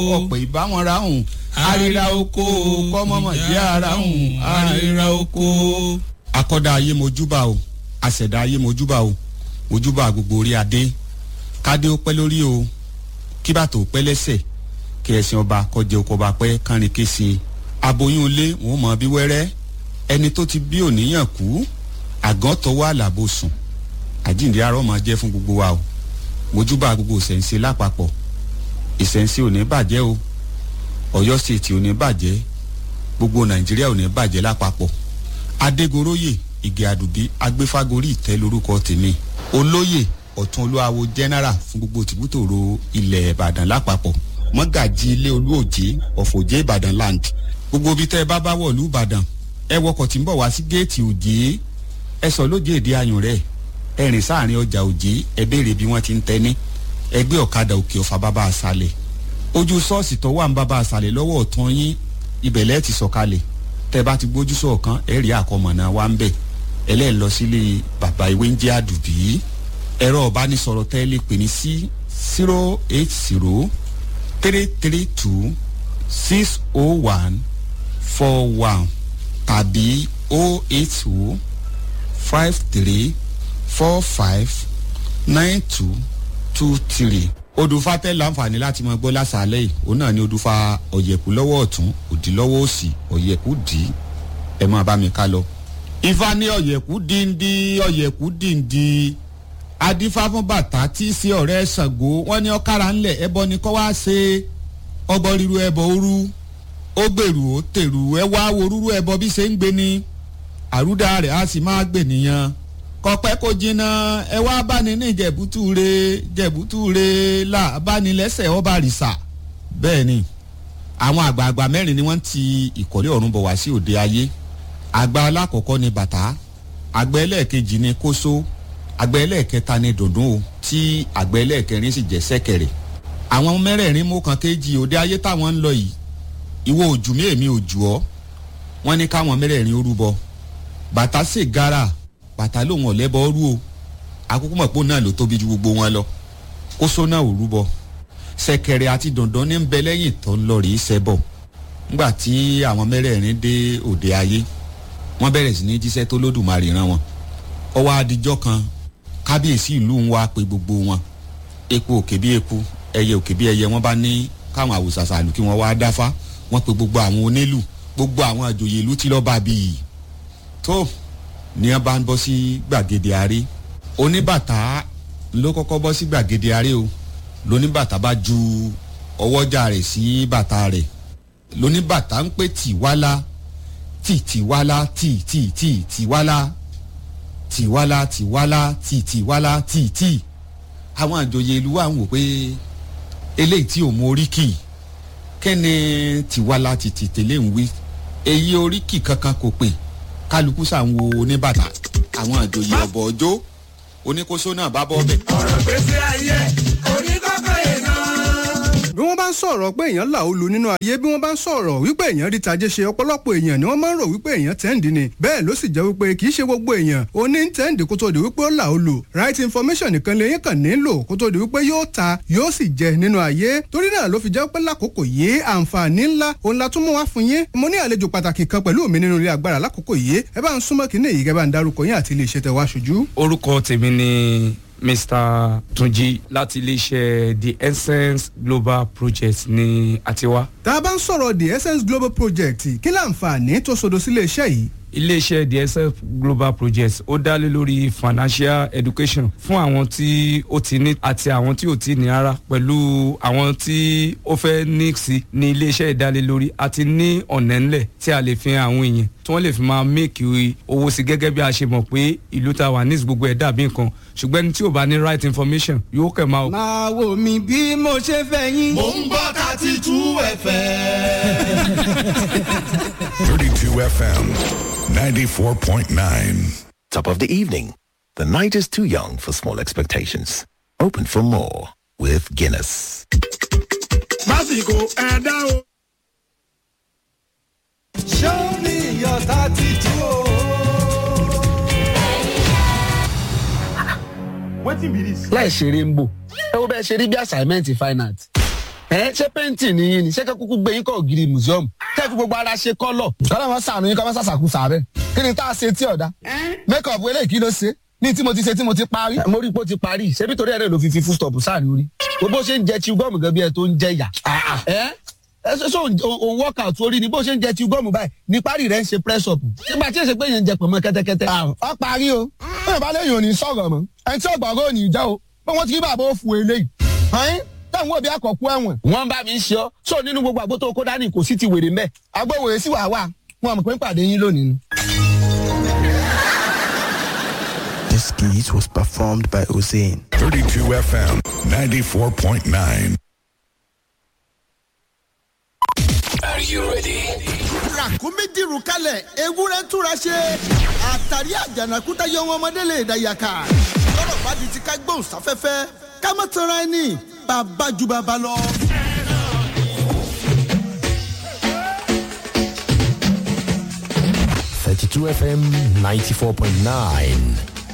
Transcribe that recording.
ọ̀pọ̀ ìbáwọn ra hùn àríra oko kọ́mọ́mọ́ jẹ́ ara hùn àríra oko. akọ́dá ayé mojúbà o àṣẹ̀dá ayé mojúbà o mojúbà gbogbo orí adé kádé ó pẹ́ lórí o kí bàtò ó pẹ́ lẹ́sẹ̀ kí ẹ̀sìn ọba kọjá oko ọba pẹ́ kánrin kése aboyún ilé wọn mọ bí wẹ́rẹ́ ẹni tó ti bí òníyàn kú àgàn tọwọ́ àlàbò sùn àjíǹde arọ́ máa jẹ́ fún gbogbo wa o mojúbà gbogbo ìṣẹ̀ǹṣe lápapọ̀ ìṣẹ̀ǹṣe ò ní bàjẹ́ o ọ̀yọ́ stéètì ò ní bàjẹ́ gbogbo nàìjíríà ò ní bàjẹ́ lápapọ̀ adégoróyè ìgè àdùbí agbéfágorí ìtẹ́ lórúkọ tèmi olóyè ọ̀tún olúwawo general fún gbogbo tìbútòrò ilẹ̀ ìbàdàn lápapọ̀ mọ́gàjì ilé olúòjé ọ̀fọ̀jẹ́ ìbàdàn land gbogbo ibi tẹ́ ẹ bá bá wọ̀lú ìbàdàn ẹ wọkọ̀ tí ń bọ̀ wá sí géètì òjé ẹ sọ lóje èdè ayùn rẹ̀ ẹ rìn sáàrin ọjà òjé ẹ béèrè bí wọ́n ti ń tẹ́ni ẹgbẹ́ ọ̀kadà òkè ọ̀fà bàbá àṣàlẹ̀ ojú ṣọ́ọ̀ṣì tó wà ń bàbá àṣàlẹ̀ lọ́wọ́ ọ̀tún yín ibẹ̀ lẹ́ẹ̀ ti sọ̀kalẹ̀ tẹ́ bá ti gbójú sọ̀kan ẹ rí àkọmọ̀nà wa ń bẹ̀ ẹlẹ́ẹ̀ lọ sílé bàbá ìwé ń jẹ́ àdùbí ẹ̀rọ ọ̀bánisọ̀rọ̀ tẹ́ lè pè ní sí zero eight zero three three two six oh one four one tàbí oh eight two five three four five nine two two three odùfà tẹ láǹfààní láti máa gbọ́ lásàálẹ̀ yìí òun náà ni odùfà ọ̀yẹ̀kú lọ́wọ́ ọ̀tún òdì lọ́wọ́ òsì ọ̀yẹ̀kú dì í ẹ máa bá mi ká lọ. ifá ní ọ̀yẹ̀kú díndí ọ̀yẹ̀kú díndí adífá fún bàtà tí í sí ọ̀rẹ́ ṣàngó wọ́n ní ọ̀kára ńlẹ̀ ẹbọ ni kọ́ wá ṣe ọbọ ríru ẹbọ òru ó gbèrú ó tèrú ẹ wá wo rúrú ẹbọ bí ṣe ń gbé ni àrúdà rẹ̀ á sì máa gbè nìyẹn kọpẹ́ kò jìnnà ẹ wá báni ní jẹ̀bútúre jẹ̀bútúre là báni lẹ́sẹ̀ ọba rìsà bẹ́ẹ̀ ni àwọn àgbààgbà mẹ́rin ni wọ́n ti ìkọ́lé ọ̀run bọ̀ wá sí òde ayé àgbà alákọ̀ọ́kọ́ ni bàtà àgbà ẹlẹ́ẹ̀kejì ni kóso àgbà ẹlẹ́ẹ̀kẹta ni dùndún o tí àgbà ẹlẹ́ẹ̀kẹrin sì jẹ́ sẹ́kẹ̀rẹ̀ àwọn mẹ́rẹ̀ẹ̀rin mú kan kéjì òde ayé táwọn ń lọ yìí ìwọ òjù mí èmi òjù ọ́ wọ́n ní káwọn mẹ́rẹ̀ẹ̀rin ó rúbọ bàtà sì gara bàtà lòun ọ̀lẹ́bọ rú o àkókò mọ̀ pé òun náà ló tóbi ju gbogbo wọn lọ kóso náà ò rúbọ sẹ̀kẹ̀rẹ̀ àti dandan ní ń bẹ lẹ́yìn tó ń lọ rèé sẹ́bọ̀ nígbà tí àwọn mẹ́rẹ̀ẹ̀rin dé òde ayé wọ́n bẹ̀rẹ̀ sí ní jíṣẹ́ tó lódùmarè rán wọn ọwọ́ adijọ́ kan kábíyèsí ìlú ń wá pé gbogbo wọn eku òkè bí eku ẹyẹ òkè bí ẹyẹ wọ́n bá ní káwọn àwòsàsà àlù kí wọ́n wá dáfá wọ́n pe gbogbo àwọn onílù gbogbo àwọn àjòyè ìlú tí lọ́ọ́ bá bíi tó ní wọn bá ń bọ́ sí gbàgede àárẹ oníbàtà ló kọ́kọ́ bọ́ sí gbàgede àárẹ o lóníbàtà bá ju ọwọ́jà rẹ̀ sí bàtà rẹ̀ lóníbàtà ń pè tìwálá tì tìwálá tì tì tì tìwálá tìwálá tìwálá tì tìwálá tì tì àwọn àjòyè ìlú wa ń wò pé eléyìí tí ò mú oríkì kẹ́ni tìwálá tì tì tẹ̀lé ń wí èyí oríkì kankan kò pè kálukú sàn wo oníbàtà àwọn àjòyè ọ̀bọ̀ ọjọ́ oníkóso náà bá bọ́ bẹ̀. ọ̀rọ̀ gbèsè ayé oníkọ́kọ́ yẹn náà. bí wọ́n bá ń sọ̀rọ̀ pé èèyàn là ó lu nínú ayé bí wọ́n bá ń sọ̀rọ̀ wípé èèyàn rí tajé ṣe ọ̀pọ̀lọpọ̀ èèyàn ni wọ́n máa ń rò wípé èèyàn tẹ́ǹdì ni bẹ́ẹ̀ ló sì jẹ́ wípé kì í ṣe gbogbo èèyàn ó ní tẹ́ǹdì kó tó di wípé ó là ó lu right information nìkan lè yín kàn nílò kó tó di wípé yóò ta yóò sì jẹ nínú ayé torí náà ló fi jẹ́ pé lákòókò yìí àǹfààní ńlá òun la tún mú wá fún yín mo ní àlejò pàtàkì kan pẹ̀lú mi nínú ilé agbára lákòókò yìí ẹ bá ń súnmọ́ kínní èyí kẹ́ bá ń darúkọ yín àti ilé iṣẹ́ tẹ wá ṣojú. orúkọ tèmi ni mr tunji láti iléeṣẹ́ the essence global project ní àtiwá. tá a bá ń sọ̀rọ̀ the essence global project kí láǹfààní tó sodo sílé iṣẹ́ yìí iléeṣẹ́ the essence global project ó dá lé lórí financial education fún àwọn tí ó ti ní àti àwọn tí ò ti ní ara pẹ̀lú àwọn tí ó fẹ́ ní sí ní iléeṣẹ́ ìdálélórí àti ní ọ̀nà ńlẹ̀ tí a lè fi hàn àwọn èèyàn tí wọ́n lè fi máa make owó sí gẹ́gẹ́ bí a ṣe mọ̀ pé ìlú ta wà ní gbogbo ẹ̀ dàbí nǹkan ṣùgbọ́n ẹni tí ò bá ní right information yóò kẹ̀ máa. máa wò mí bí mo ṣe fẹ́ yín. mò ń gbọ́ thirty two fm. 32 FM 94.9. Top of the evening. The night is too young for small expectations. Open for more with Guinness. lásìkò ẹ̀dá o. show me your tattoo. wetin be dis. láì ṣeré ń bò ẹ wo bẹ́ẹ̀ ṣe rí bí assignment fine art ẹ ṣé pẹ́ǹtì nìyí ni ṣé kẹ́kúkú gbé yín kọ́ ògiri museum kẹ́ fi gbogbo ara ṣe kọ́lọ̀. kọ́lá wọn sànù yín kọ́ wọn sàṣàkú sàárẹ̀ kí ni tá a ṣe tí ọ̀dà make up eléyìí kí ló ṣe ní tí mo ti ṣe tí mo ti parí. mo rí i pé ó ti parí ṣebí torí ẹ̀rẹ́ ló fi fi full stop sáàrin orí bó ṣe ń jẹ chew gum gan bí ẹ tó ń jẹ yà. ẹ ẹ ṣe ṣe òun workout orí ni bó ṣe ń jẹ chew gum báyìí ní parí rẹ ń ṣe press up nígbà tí èsè pé yẹn ń jẹ pọ̀nmọ́ kẹ́tẹ́kẹ́tẹ́. ọ parí o bẹ́ẹ̀ bá lẹ́yìn òní sọ̀rọ̀ mọ́ ẹni tí ọgbọ̀ngàn òní jẹ́ o pé wọ́n ti rí bàbá òfu eléyìí. ọ̀hún táwọn òbí àkọ́kú ẹ̀wọ̀n. wọ́n bá mi ń ṣe ọ́ sọ nínú gbogbo àgbo tó kó dání kò sí ti wèrè mẹ́. agbóhùn èsì wà wà wọn mọ̀ pé ń pàdé yín lónìí ni. This skit was performed by Hussein. 32 FM 94.9. Are you ready? ràkúnmí dìrù kalẹ̀ ewúrẹ́ túra ṣe àtàrí àjànàkúta yọ wọn ọmọdé lè dàyàkà lọ́rọ̀ bá di ti ká gbóhùn sáfẹ́fẹ́ ká má tanra ẹni bàbá ju bàbá lọ. Thirty-two FM ninety-four point nine.